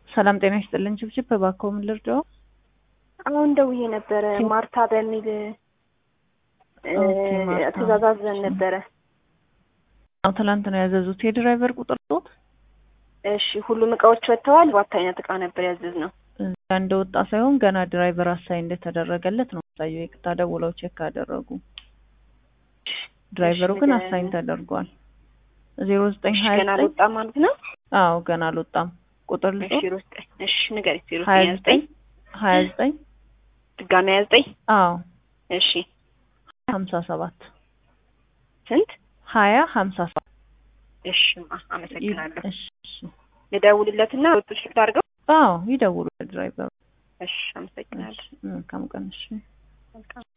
ሰላም ጤና ይስጥልን። ችብችብ እባክዎ ምን ልርዳው? አሁን ደውዬ ነበረ ማርታ በሚል ኦኬ፣ ማርታ። ትእዛዝ አዘን ነበረ። አዎ ትላንት ነው ያዘዙት። የድራይቨር ቁጥር ጦት እሺ ሁሉም እቃዎች ወጥተዋል። ሰባት አይነት እቃ ነበር ያዘዝነው። እዚያ እንደወጣ ሳይሆን ገና ድራይቨር አሳይ እንደተደረገለት ነው የሚያሳየው። ይቅርታ ደውለው ቼክ ካደረጉ ድራይቨሩ ግን ንገረኝ። አሳይን ተደርጓል። ዜሮ ዘጠኝ እሺ ሀያ ገና ዘጠኝ አልወጣም ማለት ነው። አዎ ገና አልወጣም። ቁጥር ልጦ እሺ ዜሮ ዘጠኝ እሺ ንገረኝ። ዜሮ ሀያ ዘጠኝ ሀያ ዘጠኝ ዘጠኝ ሀያ ዘጠኝ ድጋሚ ሀያ ዘጠኝ አዎ እሺ ሀምሳ ሰባት ስንት? ሀያ ሀምሳ ሰባት እሺ ማ አመሰግናለሁ። እሺ እሺ። ልደውልለትና ወጡ ሽፍት አድርገው። አዎ ይደውሉ ድራይቨሩ። እሺ አመሰግናለሁ። መልካም ቀን እሺ። መልካም